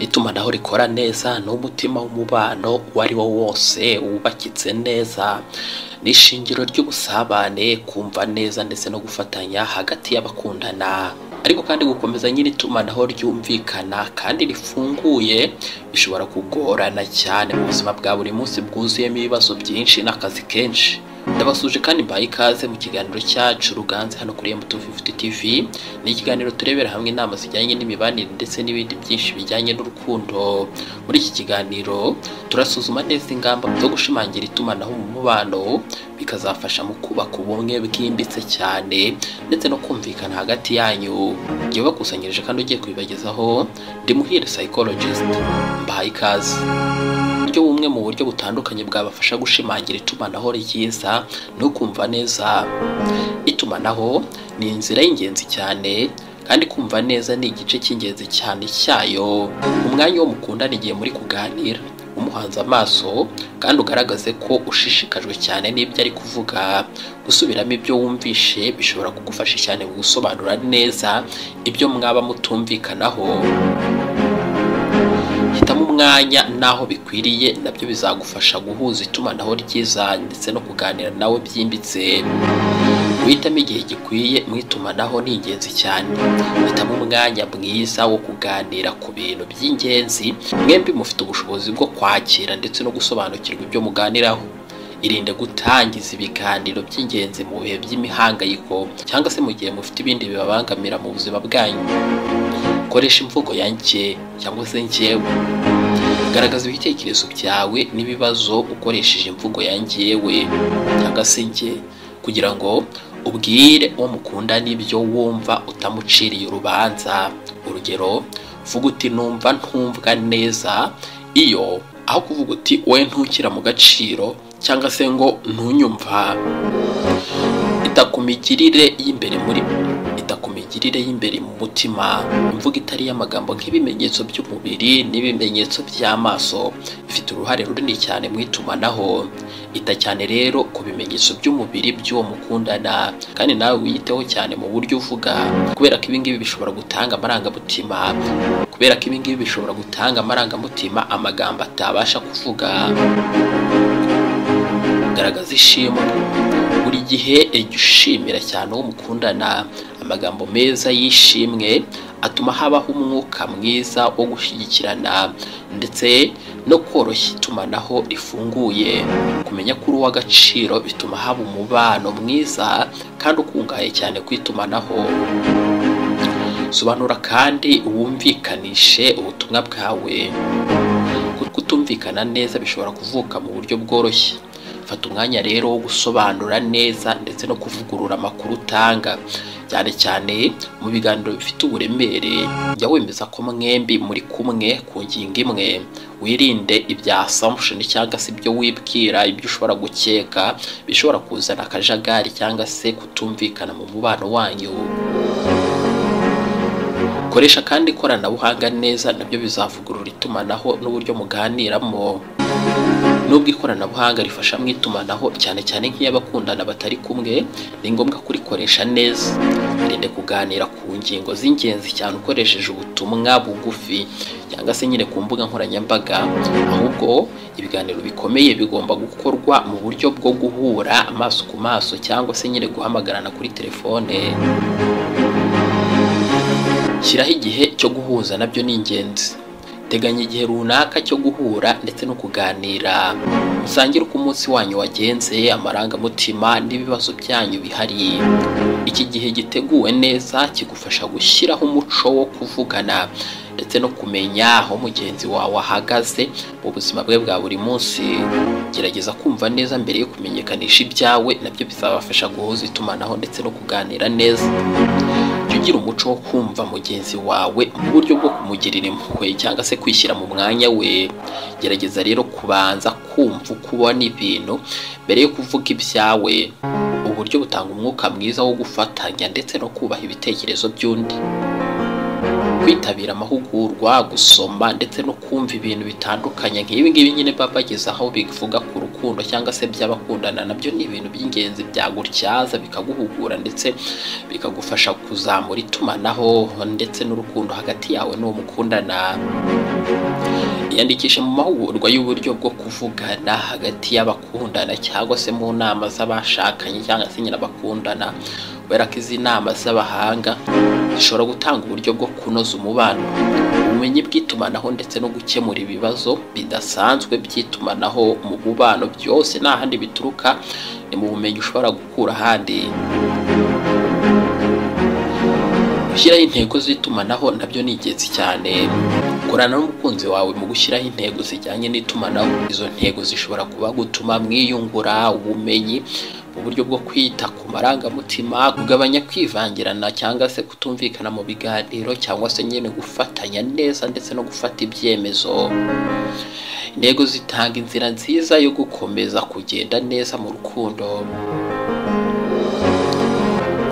itumanaho rikora neza n'umutima w'umubano uwo ari wo wose wubakitse neza ni ishingiro ry'ubusabane kumva neza ndetse no gufatanya hagati y'abakundana ariko kandi gukomeza nyiri itumanaho ryumvikana kandi rifunguye bishobora kugorana cyane mu buzima bwa buri munsi bwuzuyemo ibibazo byinshi n'akazi kenshi ndabasuje kandi mbaye ikaze mu kiganiro cyacu ruganze hano kuri M250 TV ni ikiganiro turebera hamwe inama zijyanye n'imibanire ndetse n'ibindi byinshi bijyanye n'urukundo muri iki kiganiro turasuzuma neza ingamba zo gushimangira itumanaho mu mubano bikazafasha mu kubaka ubumwe bwimbitse cyane ndetse no kumvikana hagati yanyu igihe bakusanyirije kandi ugiye kubibagezaho ndimuhire psychologist mbaye ikaze buryo bumwe mu buryo butandukanye bwabafasha gushimangira itumanaho ryiza no kumva neza itumanaho ni inzira y'ingenzi cyane kandi kumva neza ni igice cy'ingenzi cyane cyayo umwanya wo mukundana igihe muri kuganira umuhanze amaso kandi ugaragaze ko ushishikajwe cyane n'ibyo ari kuvuga gusubiramo ibyo wumvishe bishobora kugufasha cyane mu gusobanura neza ibyo mwaba mutumvikanaho hitamo umwanya n'aho bikwiriye nabyo bizagufasha guhuza itumanaho ryiza ndetse no kuganira nawe byimbitse guhitamo igihe gikwiye mu itumanaho ni ingenzi cyane hitamo umwanya mwiza wo kuganira ku bintu by'ingenzi mwembi mufite ubushobozi bwo kwakira ndetse no gusobanukirwa ibyo muganiraho irinde gutangiza ibiganiro by'ingenzi mu bihe by'imihangayiko cyangwa se mu gihe mufite ibindi bibabangamira mu buzima bwanyu koresha imvugo yanjye cyangwa se njyewe garagaza ibitekerezo byawe n'ibibazo ukoresheje imvugo yanjyewe cyangwa se njye kugira ngo ubwire uwo mukunda n'ibyo wumva utamuciriye urubanza urugero vuga uti numva ntumvwa neza iyo aho kuvuga uti wowe ntukira mu gaciro cyangwa se ngo ntunyumva ita ku migirire y'imbere muri ku migirire y'imbere mu mutima imvugo itari iy'amagambo nk'ibimenyetso by'umubiri n'ibimenyetso by'amaso ifite uruhare runini cyane mu itumanaho ita cyane rero ku bimenyetso by'umubiri by'uwo mukundana kandi nawe wiyiteho cyane mu buryo uvuga kubera ko ibingibi bishobora gutanga amarangamutima kubera ko ibingibi bishobora gutanga amarangamutima amagambo atabasha kuvuga garagaza ishimwe buri gihe jya ushimira cyane uwo mukundana amagambo meza y'ishimwe atuma habaho umwuka mwiza wo gushyigikirana ndetse no koroshya itumanaho rifunguye kumenya ko uri uw'agaciro bituma haba umubano mwiza kandi ukungahaye cyane ku itumanaho sobanura kandi wumvikanishe ubutumwa bwawe kutumvikana neza bishobora kuvuka mu buryo bworoshye fata umwanya rero wo gusobanura neza ndetse no kuvugurura amakuru utanga cyane cyane mu biganiro bifite uburemere jya wemeza ko mwembi muri kumwe ku ngingo imwe wirinde ibya assumption cyangwa se ibyo wibwira ibyo ushobora gukeka bishobora kuzana akajagari cyangwa se kutumvikana mu mubano wanyu koresha kandi ikoranabuhanga neza nabyo bizavugurura itumanaho n'uburyo muganiramo nubwo ikoranabuhanga rifasha mu itumanaho cyane cyane nk'iy'abakundana batari kumwe ni ngombwa kurikoresha neza irinde kuganira ku ngingo z'ingenzi cyane ukoresheje ubutumwa bugufi cyangwa se nyine ku mbuga nkoranyambaga ahubwo ibiganiro bikomeye bigomba gukorwa mu buryo bwo guhura amaso ku maso cyangwa se nyine guhamagarana kuri telefone shyiraho igihe cyo guhuza nabyo ni ingenzi teganya igihe runaka cyo guhura ndetse no kuganira musangire uko umunsi wanyu wagenze amarangamutima n'ibibazo byanyu bihari iki gihe giteguwe neza kigufasha gushyiraho umuco wo kuvugana ndetse no kumenya aho mugenzi wawe ahagaze mu buzima bwe bwa buri munsi gerageza kumva neza mbere yo kumenyekanisha ibyawe nabyo bizabafasha guhuza itumanaho ndetse no kuganira neza ugira umuco wo kumva mugenzi wawe mu buryo bwo kumugirira impuhwe cyangwa se kwishyira mu mwanya we gerageza rero kubanza kumva uko ubona ibintu mbere yo kuvuga ibyawe uburyo butanga umwuka mwiza wo gufatanya ndetse no kubaha ibitekerezo by'undi kwitabira amahugurwa gusoma ndetse no kumva ibintu bitandukanye nk'ibi ngibi nyine baba bageze aho bivuga ku rukundo rukundo cyangwa se by'abakundana nabyo ni ibintu by'ingenzi byagutyaza bikaguhugura ndetse bikagufasha kuzamura itumanaho ndetse n'urukundo hagati yawe n'uwo mukundana iyandikishe mu mahugurwa y'uburyo bwo kuvugana hagati y'abakundana cyangwa se mu nama z'abashakanye cyangwa se nyine abakundana kubera ko izi nama z'abahanga zishobora gutanga uburyo bwo kunoza umubano ubumenyi bw'itumanaho ndetse no gukemura ibibazo bidasanzwe by'itumanaho mu mubano byose nta handi bituruka ni mu bumenyi ushobora gukura ahandi gushyiraho intego z'itumanaho nabyo ni ingenzi cyane korana n'umukunzi wawe mu gushyiraho intego zijyanye n'itumanaho izo ntego zishobora kuba gutuma mwiyungura ubumenyi mu buryo bwo kwita ku marangamutima kugabanya kwivangirana cyangwa se kutumvikana mu biganiro cyangwa se nyine gufatanya neza ndetse no gufata ibyemezo intego zitanga inzira nziza yo gukomeza kugenda neza mu rukundo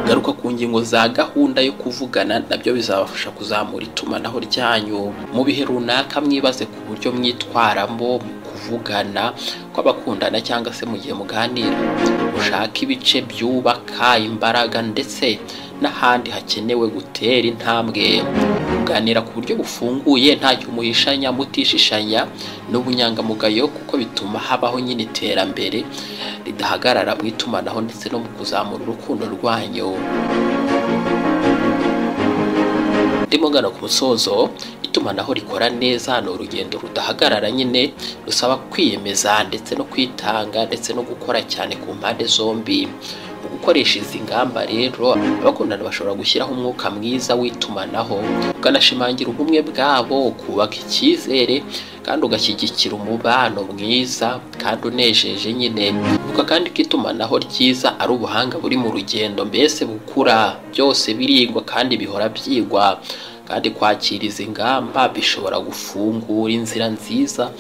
garuka ku ngingo za gahunda yo kuvugana nabyo bizabafasha kuzamura itumanaho ryanyu mu bihe runaka mwibaze ku buryo mwitwaramo mu kuvugana kw'abakundana cyangwa se mu gihe muganira ushake ibice byubaka imbaraga ndetse n'ahandi hakenewe gutera intambwe kuganira ku buryo bufunguye ntacyo umuhishanya mutishishanya n'ubunyangamugayo kuko bituma habaho nyine iterambere ridahagarara mu itumanaho ndetse no mu kuzamura urukundo rwanyu ndimo ngana ku musozo itumanaho rikora neza ni urugendo rudahagarara nyine rusaba kwiyemeza ndetse no kwitanga ndetse no gukora cyane ku mpande zombi mu gukoresha izi ngamba rero abakundana bashobora gushyiraho umwuka mwiza w'itumanaho ukanashimangira ubumwe bwabo ukubaka icyizere kandi ugashyigikira umubano mwiza kandi unejeje nyine uvuga kandi ko itumanaho ryiza ari ubuhanga buri mu rugendo mbese bukura byose birigwa kandi bihora byigwa kandi kwakira izi ngamba bishobora gufungura inzira nziza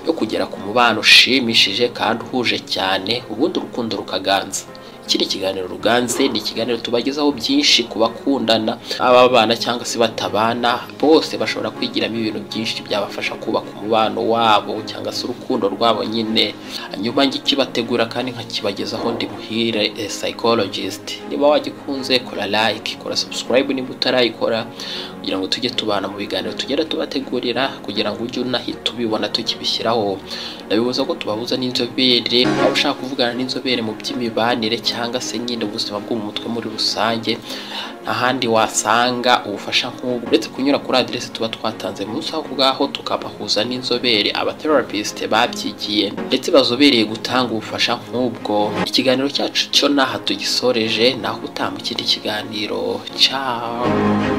yo kugera ku mubano ushimishije kandi uhuje cyane ubundi urukundo rukaganza iki ni ikiganiro ruganze ni ikiganiro tubagezaho byinshi ku bakundana ababana cyangwa se batabana bose bashobora kwigiramo ibintu byinshi byabafasha kubaka umubano wabo cyangwa se urukundo rwabo nyine hanyuma ngikibategura kandi nkakibagezaho ndi muhire eh, psychologist niba wagikunze kora like kora subscribe niba utarayikora kugira ngo tujye tubana mu biganiro tugenda tubategurira kugira ngo ujye unahita ubibona tukibishyiraho ndabibuza ko tubahuza n'inzobere waba ushaka kuvugana n'inzobere mu by'imibanire cyangwa se nyine ubuzima bwo mu mutwe muri rusange nta handi wasanga ubufasha nk'ubu uretse kunyura kuri aderesi tuba twatanze munsi aho ngaho tukabahuza n'inzobere abaterapisite babyigiye ndetse bazobereye gutanga ubufasha nk'ubwo ikiganiro cyacu cyo n'aha tugisoreje naho utaha mu kindi kiganiro ciao